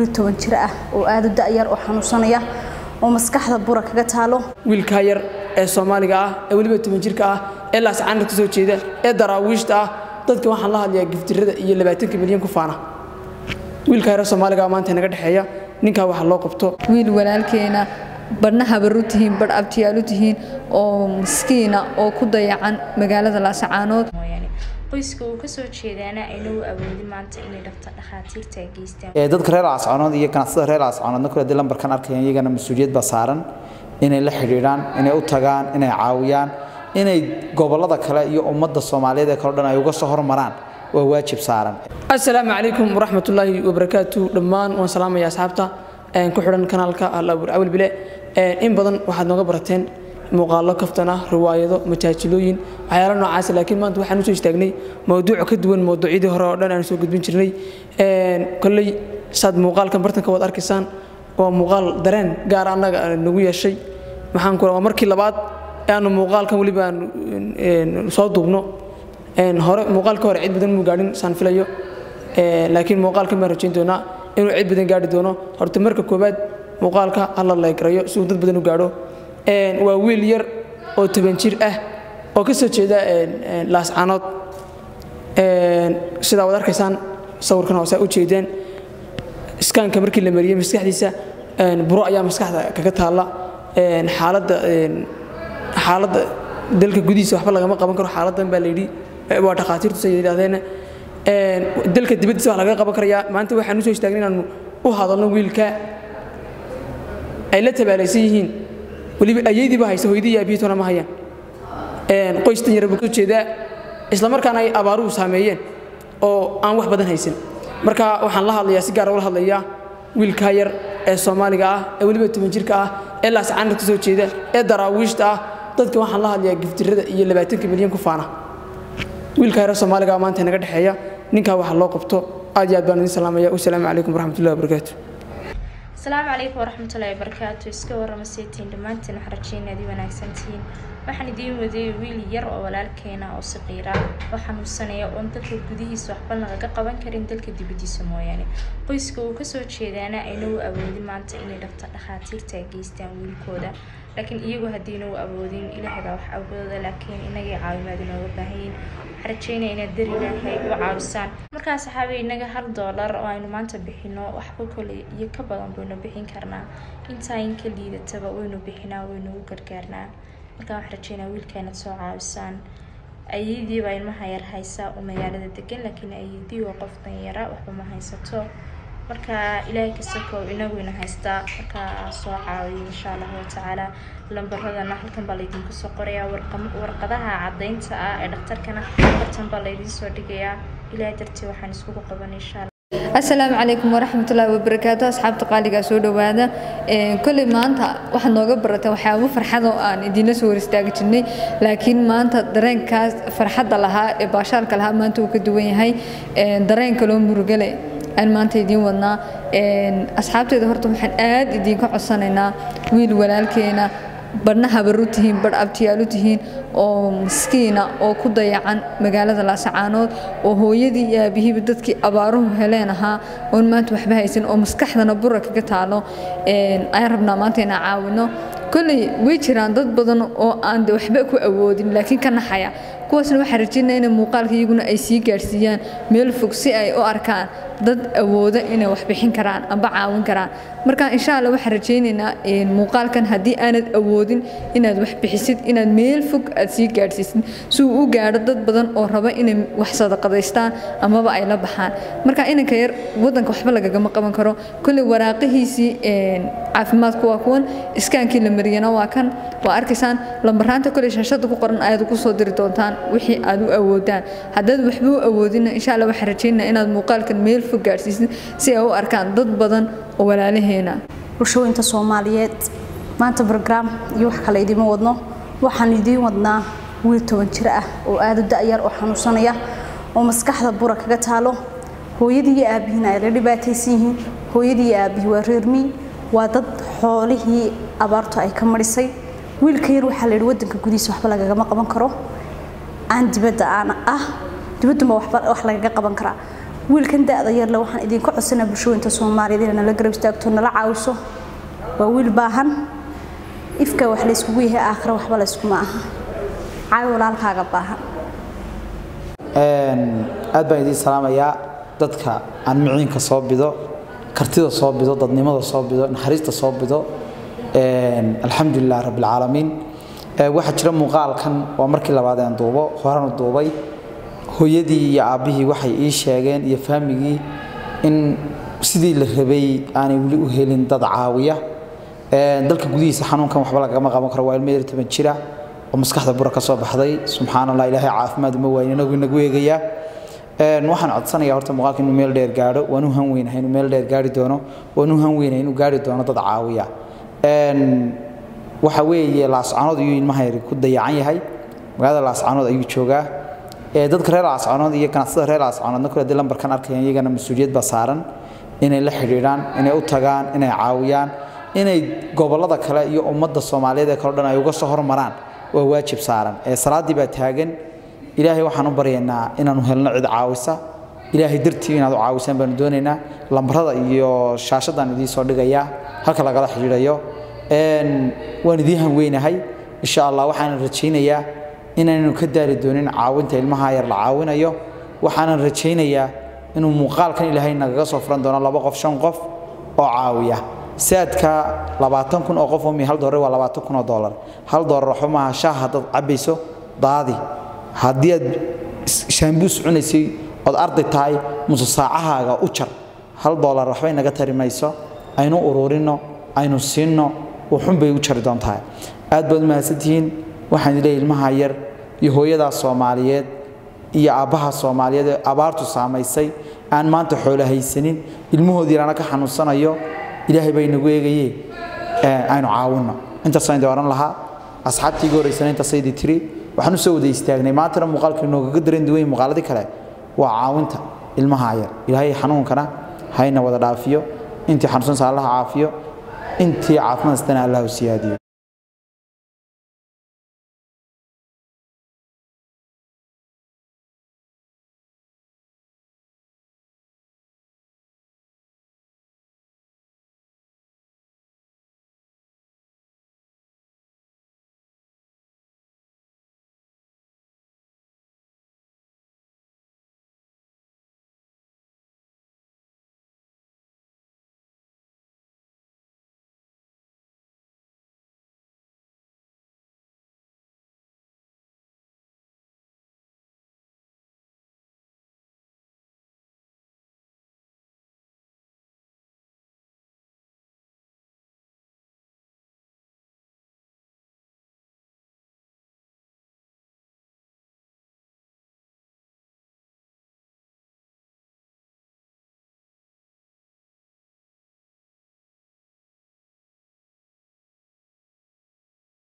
wiil toban jir ah oo aada u da'yar oo xanuunsanaya oo maskaxda bura kaga taalo wiilkaa yar ee soomaaliga ah ee weliba toban jirka ah ee laascaanka ka soo jeeda ee daraawiishta ah dadka waxaan la hadlayaa giftirada iyo labaatanka milyan ku faana wiilkaa yar soomaaliga maanta naga dhexeeya ninkaa waxa loo qabto wiil walaalkeena badhna habar u tihiin badh abtiyaal u tihiin oo miskiina oo ku dayacan magaalada laasacaanood qoyska uu kasoo jeedaana ayna u awoodin maanta inay dhafta dhakhaatiirta geystaan dadka reer laascaanood iyo ganacsatada reer laascaanoodna kule haddii lambarkan arkayaan iyagana mas-uuliyad baa saaran inay la xidhiidhaan inay u tagaan inay caawiyaan inay gobollada kale iyo ummadda soomaaliyeed ee kale dhan ay uga soo hormaraan waa waajib saaran assalaamu calaykum waraxmatullaahi wabarakaatu dhammaan waan salaamaya asxaabta ku xidhan kanaalka alaabur awil bile in badan waxaad nooga barateen muuqaallo kaftan ah riwaayado majaajilooyin waxyaalo noocaas laakiin maanta waxaan usoo istaagnay mowduuc ka duwan mowduucyadii hore oo dhan aan soo gudbin jirnay kolley saad muuqaalkan bartanka waad arkaysaan waa muuqaal dareen gaar annaga nagu yeeshay maxaan ku waa markii labaad ee aanu muuqaalkan weliba aan soo duubno hore muuqaalka hore cid badan muu gaadhin saan filayo laakiin muuqaalkan baan rajayn doonaa inuu cid badan gaadhi doono horta marka koowaad muuqaalka hala leegarayo si uu dad badan u gaadho waa wiil yar oo toban jir ah oo ka soo jeeda laascaanood sidaa waad arkaysaan sawirkan hoosaa u jeedeen iskaanka markii la mariyey maskaxdiisa buro ayaa maskaxda kaga taalla xaaladda xaaladda dalka gudihiisa waxba lagama qaban karo xaaladdan baa layidhi waa dhakhaatiirtu say yidhaahdeen dalka dibaddiisa wax lagaga qaban karayaa maanta waxaan u soo istaagnay inaanu u hadalno wiilka ay la tabaalaysan yihiin weliba ayaydiiba haysa hoydii iyo abiyatona ma hayaan qoystan yara buu ka jeedaa isla markaana ay abaaruhu saameeyeen oo aan wax badan haysan marka waxaan la hadlayaa si gaara ula hadlayaa wiilkaa yar ee soomaaliga ah ee weliba toban jirka ah ee laascaanka ka soo jeeda ee daraawiishta ah dadka waxaan la hadlayaa giftirada iyo labaatanka milyan ku faana wiilkaa yar soomaaliga maanta naga dhexeeya ninkaa waxa loo qabto aad iyo aad baan idin salaamaya wasalaamu calaykum waraxmatullahi wabarakaatu asalaamu calaykum waraxmatullaahi wabarakaatu iska warrama seetiin dhammaantiin waxaan rajeynaa adii wanaagsantihiin waxaan idiin wadeeyay wiil yar oo walaalkeena oo saqiira oo xanuunsanaya oon dalka gudihiisa waxba lagaga qaban karin dalka dibaddiisa mooyaane qoyska uu kasoo jeedaana ayna u awoodin maanta inay dhafta dhakhaatiirta geystaan wiilkooda laakiin iyagu haddiina u awoodin ilaahay baa wax awooda laakiin inagay caawimaad inooga baahanyiin waxaan rajeynaya inaad dar ilaahay u caawisaan markaa saxaabi inaga hal doolar oo aynu maanta bixino waxba kole iyo ka badan baynu bixin karnaa intaa in ka liidataba waynu bixinaa waynu u gargaarnaa markaa waxaan rajeynaa wiilka inaad soo caawisaan ayadii baa ilmaha yar haysa oo magaalada degan laakiin ayadii waa qof danyara waxba ma haysato marka ilaahay kasakoo inaguyna haystaa markaa soo caawiyo insha allahu watacaala lambaradana halkan baa laydinku soo qorayaa warqadaha caddaynta ah ee dhakhtarkana bartan baa laydiin soo dhigayaa ilaahay dartii waxaan iskugu qaban insha allah asalaamu calaykum waraxmatullaahi wabarakaatu asxaabta qaaligaa soo dhowaada kolley maanta waxaad nooga barateen waxyaabo farxad oo aan idiinla soo hor istaagi jirnay laakiin maanta dareenkaas farxadda lahaa ee baashaalka lahaa maanta uu ka duwan yahay dareen kaloo murugale aan maanta idiin wadnaa asxaabteeda horta waxaan aad idiinka codsanaynaa wiil walaalkeena badhna habar u tihiin badh abtiyaal u tihiin oo miskiina oo ku dayacan magaalada laasacaanood oo hooyadii iyo aabihiiba dadkii abaaruhu heleen ahaa oon maanta waxba haysan oo maskaxdana bura kaga taalo ayaan rabnaa maanta inaan caawino kolley way jiraan dad badan oo aan de waxba ku awoodin laakiin ka naxaya kuwaasna waxaan rajeynaya inay muuqaalka iyaguna ay sii gaadhsiiyaan meel fog si ay u arkaan dad awooda inay wax bixin karaan amba caawin karaan marka insha alla waxaan rajaynaynaa muuqaalkan haddii aanad awoodin inaad wax bixisid inaad meel fog aad sii gaadhsiisid si uu u gaadho dad badan oo raba inay wax sadaqadaystaan amaba ay la baxaan marka inanka yar wadanka waxba lagagama qaban karo kolley waraaqihiisii caafimaadku waa kuwan iskaankii la mariyana waa kan waa arkaysaan lambaraanta kolley shaashada ku qoran ayaad ku soo diri doontaan wixii aad u awoodaan haddaad waxba u awoodina insha alla waxaan rajaynaa inaad muuqaalkan meel fog gaadhsiisid si ay u arkaan dad badan oo walaalaheena bulshooyinka soomaaliyeed maanta brograam iyo wax kale idiima wadno waxaan idiin wadnaa wiil toban jir ah oo aada u da'yar oo xanuunsanaya oo maskaxda bura kaga taalo hooyadii iyo aabihiina ay la dhibaataysan yihiin hooyadii iyo aabihii waa reermii waa dad xoolihii abaartu ay ka marisay wiilka yar waxaa la yidhi wadanka gudihiisa waxba lagagama qaban karo aan dibadda aan ah dibadduma wax lagaga qaban karaa wiilkan da-da yarle waxaan idinka codsanaa bulshooyinta soomaaliyeed inay nala garab istaagto nala caawiso waa wiil baahan ifka wax layskugu yahay aakhira waxba layskuma aha caawi walaalkaaga baahan aad baan idiin salaamayaa dadka aan miciinka soo bido kartida soo bido dadnimada soo bido naxariista soo bido alxamdulilah rabbilcaalamiin waxaa jira muuqaalkan waa markii labaad aan duubo horanu duubay hooyadii iyo aabbihii waxay ii sheegeen iyo faamigii in sidii la rabay aanay weli u helin dad caawiya dalka gudihiisa xanuunkan waxba lagama qaban karo waa ilmo yar toban jira oo maskaxda bura ka soo baxday subxaan allah ilaahay caafimaad uma waayin inagu inagu eegayaa waxaan codsanayaa horta muuqaalka inuu meel dheer gaadho waan u han weynahay inuu meel dheer gaari doono waan u han weynahay inuu gaari doono dad caawiya waxa weeye laascanood ayuu ilmaha yari ku dayacan yahay magaalada laascanood ayuu joogaa dadka reer laascanood iyo ganacsada reer laascanoodna kule haddii lambarkan arkayaan iyagana mas-uuliyad baa saaran inay la xidhiidhaan inay u tagaan inay caawiyaan inay gobollada kale iyo ummadda soomaaliyeed ee kale dhan ay uga soo hormaraan waa waajib saaran ee salaaddii baa taagan ilaahay waxaan u baryaynaa inaanu helno cid caawisa ilaahay dartii inaad u caawisaan baanu doonaynaa lambarada iyo shaashadaan idiin soo dhigayaa halka lagala xidhiidhayo waan idiin hanweynahay insha allah waxaanan rajaynayaa inaannu ka daali doonin caawinta ilmaha yar la caawinayo waxaanan rajaynayaa inuu muuqaalkan ilaahay nagaga soo furan doono laba qof shan qof oo caawiya saadka labaatan kun oo qof oo mi hal doolar waa labaatan kun oo doolar hal doolar waxba maaha shaah haddaad cabbayso daadi haddii aad shaambuus cunaysay ood arday tahay muse saacahaaga u jar hal doolar waxbay naga tari mayso aynu ururinno aynu siinno wuxun bay u jari doontaa aad baad mahadsantihiin waxaan leeyahay ilmaha yar iyo hooyadaa soomaaliyeed iyo aabbaha soomaaliyeed ee abaartu saamaysay aan maanta xoolo haysanin ilmahoodii lana ka xanuunsanayo ilaahay baa inagu eegaye aynu caawinno intaasaan idin oran lahaa asxaabtii iga horeysana intaasaydi tiri waxaan u soo wada istaagnay maantana muuqaalkii noogaga daran duwan muuqaaladii kale waa caawinta ilmaha yar ilaahay xanuunkana hayna wada dhaafiyo intii xanuunsansa allaha caafiyo intii caafimaad istana allah u siyaadiyo